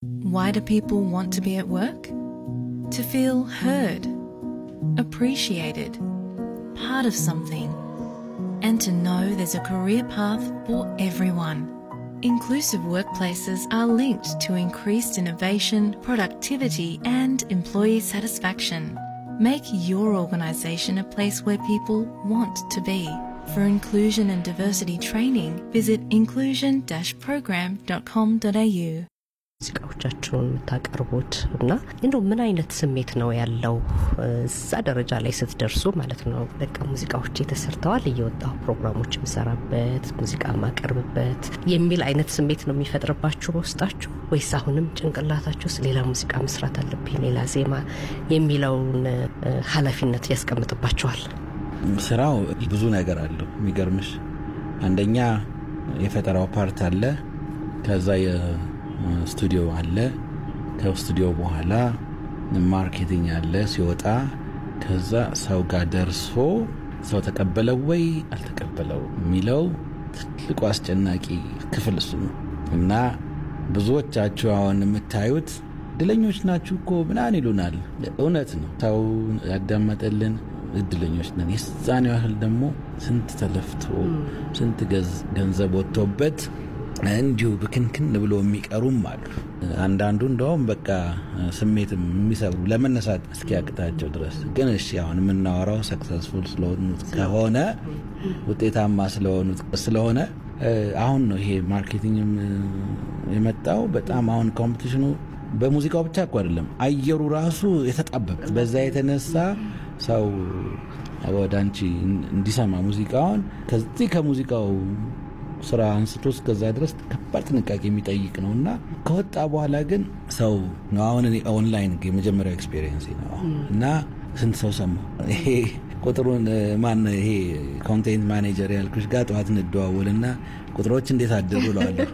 Why do people want to be at work? To feel heard, appreciated, part of something, and to know there's a career path for everyone. Inclusive workplaces are linked to increased innovation, productivity, and employee satisfaction. Make your organisation a place where people want to be. For inclusion and diversity training, visit inclusion-program.com.au. ሙዚቃዎቻችሁን የምታቀርቡት እና እንደው ምን አይነት ስሜት ነው ያለው እዛ ደረጃ ላይ ስትደርሱ ማለት ነው? በቃ ሙዚቃዎች ተሰርተዋል እየወጣሁ ፕሮግራሞች የምሰራበት ሙዚቃ የማቀርብበት የሚል አይነት ስሜት ነው የሚፈጥርባችሁ በውስጣችሁ ወይስ አሁንም ጭንቅላታችሁ ውስጥ ሌላ ሙዚቃ መስራት አለብኝ ሌላ ዜማ የሚለውን ኃላፊነት ያስቀምጥባችኋል? ስራው ብዙ ነገር አለው። የሚገርምሽ አንደኛ የፈጠራው ፓርት አለ። ከዛ የስቱዲዮ አለ። ከስቱዲዮ በኋላ ማርኬቲንግ አለ ሲወጣ። ከዛ ሰው ጋር ደርሶ ሰው ተቀበለው ወይ አልተቀበለው የሚለው ትልቁ አስጨናቂ ክፍል እሱ ነው እና ብዙዎቻችሁ አሁን የምታዩት እድለኞች ናችሁ እኮ ምናምን ይሉናል። እውነት ነው። ሰው ያዳመጠልን እድለኞች ነን። የዛን ያህል ደግሞ ስንት ተለፍቶ ስንት ገንዘብ ወጥቶበት እንዲሁ ብክንክን ብሎ የሚቀሩም አሉ። አንዳንዱ እንደውም በቃ ስሜት የሚሰብሩ ለመነሳት እስኪያቅታቸው ድረስ ግን እሺ፣ አሁን የምናወራው ሰክሰስፉል ስለሆኑት ከሆነ ውጤታማ ስለሆኑት ስለሆነ አሁን ነው ይሄ ማርኬቲንግም የመጣው። በጣም አሁን ኮምፒቲሽኑ በሙዚቃው ብቻ እኮ አይደለም፣ አየሩ ራሱ የተጣበበ በዛ የተነሳ ሰው ወደ አንቺ እንዲሰማ ሙዚቃውን ከዚህ ከሙዚቃው ስራ አንስቶ እስከዛ ድረስ ከባድ ጥንቃቄ የሚጠይቅ ነው እና ከወጣ በኋላ ግን ሰው ነው። አሁን እኔ ኦንላይን የመጀመሪያው ኤክስፔሪየንስ ነው እና ስንት ሰው ሰማው። ይሄ ቁጥሩን ማን ይሄ ኮንቴንት ማኔጀር ያልኩሽ ጋር ጠዋት እንደዋወል እና ቁጥሮች እንዴት አደሩ እለዋለሁ።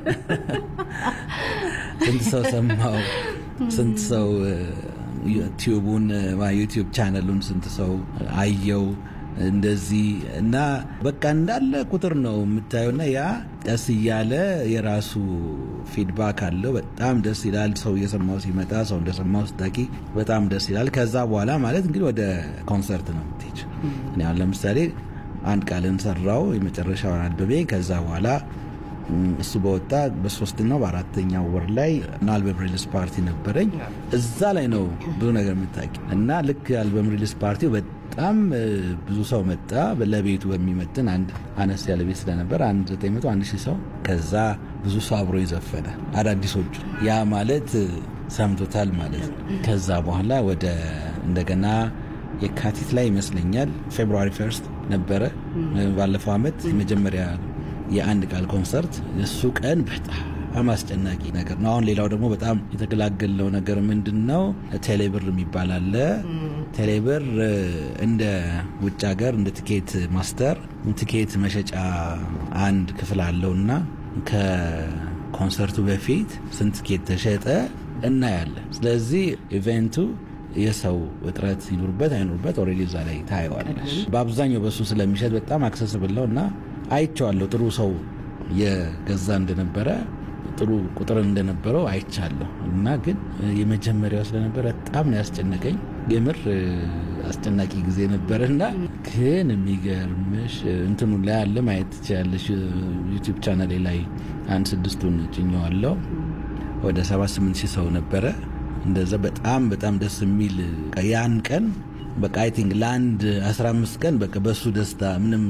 ስንት ሰው ሰማው፣ ስንት ሰው ዩቲዩቡን ዩቲዩብ ቻነሉን ስንት ሰው አየው እንደዚህ እና በቃ እንዳለ ቁጥር ነው የምታየውና ያ ቀስ እያለ የራሱ ፊድባክ አለው። በጣም ደስ ይላል። ሰው እየሰማው ሲመጣ ሰው እንደሰማው ስታቂ በጣም ደስ ይላል። ከዛ በኋላ ማለት እንግዲህ ወደ ኮንሰርት ነው የምትሄጂው። እኔ አሁን ለምሳሌ አንድ ቃልን ሰራው የመጨረሻውን አልበሜ ከዛ በኋላ እሱ በወጣ በሶስተኛው በአራተኛው ወር ላይ አልበም ሪሊስ ፓርቲ ነበረኝ። እዛ ላይ ነው ብዙ ነገር የምታውቂ እና ልክ አልበም ሪሊስ ፓርቲው በጣም ብዙ ሰው መጣ። ለቤቱ በሚመጥን አንድ አነስ ያለ ቤት ስለነበር አንድ ዘጠኝ መቶ አንድ ሺህ ሰው ከዛ ብዙ ሰው አብሮ ይዘፈነ አዳዲሶቹ ያ ማለት ሰምቶታል ማለት ነው። ከዛ በኋላ ወደ እንደገና የካቲት ላይ ይመስለኛል ፌብሩዋሪ ፈርስት ነበረ ባለፈው አመት የመጀመሪያ የአንድ ቃል ኮንሰርት እሱ ቀን በጣም አስጨናቂ ነገር ነው። አሁን ሌላው ደግሞ በጣም የተገላገለው ነገር ምንድን ነው? ቴሌብር የሚባል አለ። ቴሌብር እንደ ውጭ ሀገር እንደ ቲኬት ማስተር ቲኬት መሸጫ አንድ ክፍል አለው እና ከኮንሰርቱ በፊት ስንት ቲኬት ተሸጠ እናያለን። ስለዚህ ኢቨንቱ የሰው እጥረት ይኑርበት አይኑርበት ኦልሬዲ እዛ ላይ ታየዋለሽ። በአብዛኛው በሱ ስለሚሸጥ በጣም አክሰስብል ነው እና አይቼዋለሁ። ጥሩ ሰው የገዛ እንደነበረ ጥሩ ቁጥር እንደነበረው አይቻለሁ እና ግን የመጀመሪያው ስለነበረ በጣም ነው ያስጨነቀኝ። የምር አስጨናቂ ጊዜ ነበረ እና ግን የሚገርምሽ እንትኑ ላይ አለ ማየት ትችላለሽ። ዩቲዩብ ቻናሌ ላይ አንድ ስድስቱን ጭኘዋለሁ። ወደ ሰባ ስምንት ሺህ ሰው ነበረ። እንደዛ በጣም በጣም ደስ የሚል ያን ቀን በቃ አይ ቲንክ ለአንድ 15 ቀን በቃ በሱ ደስታ ምንም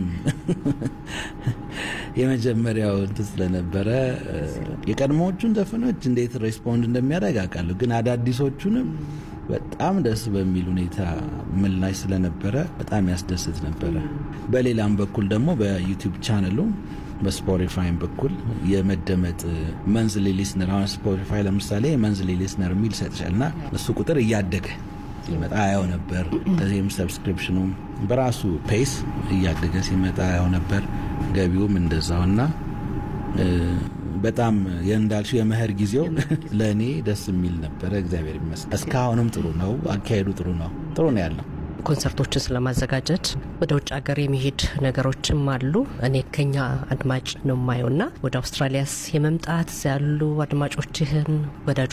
የመጀመሪያው እንትን ስለነበረ የቀድሞዎቹን ዘፈኖች እንዴት ሬስፖንድ እንደሚያደርግ አውቃለሁ፣ ግን አዳዲሶቹንም በጣም ደስ በሚል ሁኔታ ምላሽ ስለነበረ በጣም ያስደስት ነበረ። በሌላም በኩል ደግሞ በዩቲዩብ ቻነሉ በስፖቲፋይም በኩል የመደመጥ መንዝሊ ሊስነር አሁን ስፖቲፋይ ለምሳሌ መንዝሊ ሊስነር የሚል ይሰጥሻል እና እሱ ቁጥር እያደገ ሲመጣ ያው ነበር። ከዚህም ሰብስክሪፕሽኑ በራሱ ፔስ እያደገ ሲመጣ ያው ነበር። ገቢውም እንደዛው እና በጣም እንዳልሽው የመኸር ጊዜው ለእኔ ደስ የሚል ነበረ። እግዚአብሔር ይመስገን። እስካሁንም ጥሩ ነው፣ አካሄዱ ጥሩ ነው፣ ጥሩ ነው ያለው። ኮንሰርቶችን ስለማዘጋጀት ወደ ውጭ ሀገር የሚሄድ ነገሮችም አሉ። እኔ ከኛ አድማጭ ነው የማየው እና ወደ አውስትራሊያስ የመምጣት ያሉ አድማጮችህን ወዳጆ